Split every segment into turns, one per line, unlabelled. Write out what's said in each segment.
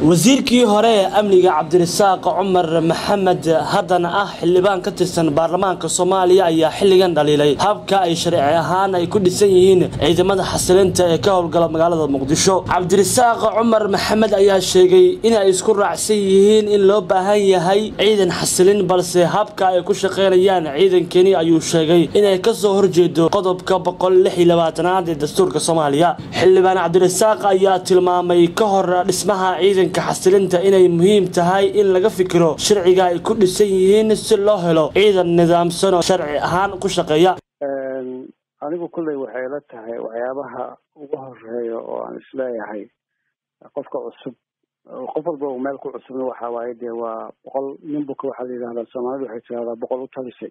wasiirkii hore ee amniga cabdirasaaq cumar maxamed haddana ah xildhibaan ka tirsan baarlamaanka soomaaliya ayaa xilligan dhaliilay habka ay sharci ahaan ay ku dhisan yihiin ciidamada xasilinta ee ka howlgala magaalada muqdisho cabdirasaaq cumar maxamed ayaa sheegay inay isku raacsan yihiin in loo baahan yahay ciidan xasilin balse habka ay ku shaqaynayaan ciidankani ayuu sheegay inay kasoo horjeedo qodobka boqol lix iyo labaatanaad ee dastuurka soomaaliya xildhibaan cabdirasaaq ayaa tilmaamay ka hor dhismaha ciidanka xasilinta inay muhiim tahay in laga fikiro sharciga ay ku dhisan yihiin si loo helo ciidan nidaamsan oo sharci ahaan ku shaqeeya
anigu kulley waxay la tahay waxyaabaha ugu horeeya oo aan isleeyahay qofka cusub qof walba uu meel ku cusubna waxa waaye dee waa boqol nin buka waxaa la yidhahdaa soomaalidu waxay tirahdaa boqol u talisay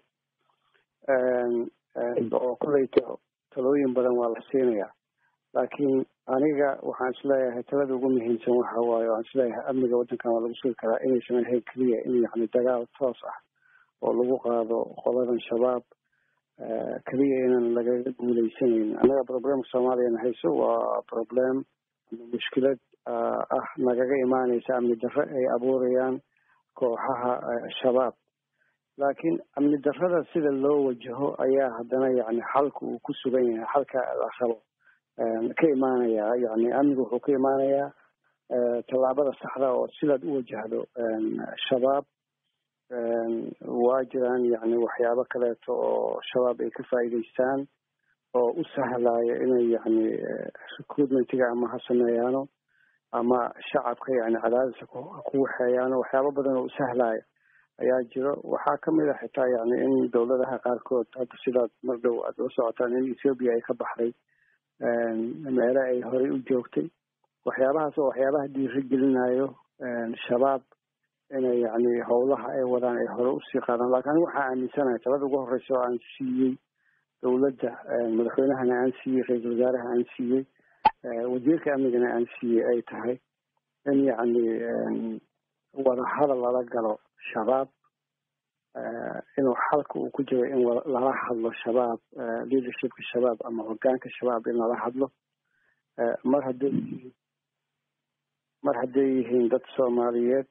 oo kulley talooyin badan waa la siinayaa laakiin aniga waxaan isleeyahay talada ugu muhiimsan waxa waaye waan isleeyahay amniga waddankan waa lagu sugi karaa inaysan ahayn keliya in yani dagaal toos ah oo lagu qaado qoladan shabaab keliya inaan lagaga guuleysanayn annaga problemka soomaaliyana hayso waa problem mushkilad ah nagaga imaaneysa amni darre ay abuurayaan kooxaha shabaab laakiin amni darrada sida loo wajaho ayaa haddana yani xalka uu ku sugan yahay xalka la rabo ka imaanayaa yani amnigu wuxuu ka imaanayaa tallaabada saxda oo sidaad u wajahdo shabaab waa jiraan yani waxyaabo kaleeto oo shabaab ay ka faa'iidaystaan oo u sahlaya inay yani recruitmentiga ama ha sameeyaano ama shacabka yani cadaadisa ku waxeeyaano waxyaabo badan oo u sahlaya ayaa jiro waxaa kamid a xitaa yani in dowladaha qaarkood hadda sidaad mar dhow aad la socotaan in ethoobia ay ka baxday meele ay horey u joogtay waxyaabahaas oo waxyaabaha dhiiri gelinayo shabaab inay yani howlaha ay wadaan ay hore usii qaadaan lakin anigu waxaa aaminsanahay talada ugu horeysa oo aan siiyey dowladda madaxweynahana aan siiyey ra-iisul wasaaraha aan siiyey wasiirka amnigana aan siiyey ay tahay in yani wadahadal lala galo shabaab inuu xalka uu ku jiro in lala hadlo shabaab leadershipka shabaab ama hogaanka shabaab in lala hadlo mar hadday mar hadday yihiin dad soomaaliyeed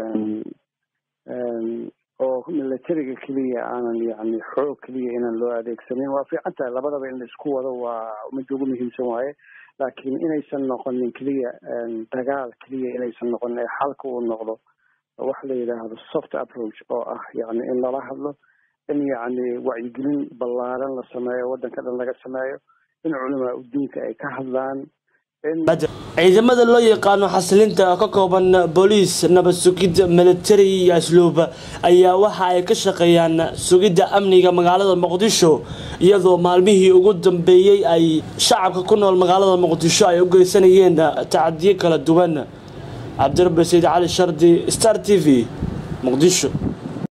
oo militariga keliya aanan yani xoog keliya inaan loo adeegsanin waa fiican tahay labadaba in la isku wado waa midda ugu muhiimsan waaye laakiin inaysan noqonin keliya dagaal keliya inaysan noqonin ee xalka uu noqdo waxa la yidhaahdo soft approach oo ah yani in lala hadlo in yani wacyigelin ballaaran la sameeyo waddanka dhan laga sameeyo in culamaa udiinka ay ka hadlaan
ciidamada loo yaqaano xasilinta ka kooban booliis nabad sugid military iyo asluub ayaa waxa ay ka shaqeeyaan sugidda amniga magaalada muqdisho iyadoo maalmihii ugu dambeeyey ay shacabka ku nool magaalada muqdisho ay u geysanayeen tacadiyo kala duwan cabdirabbi sayid cali shardi star t v muqdisho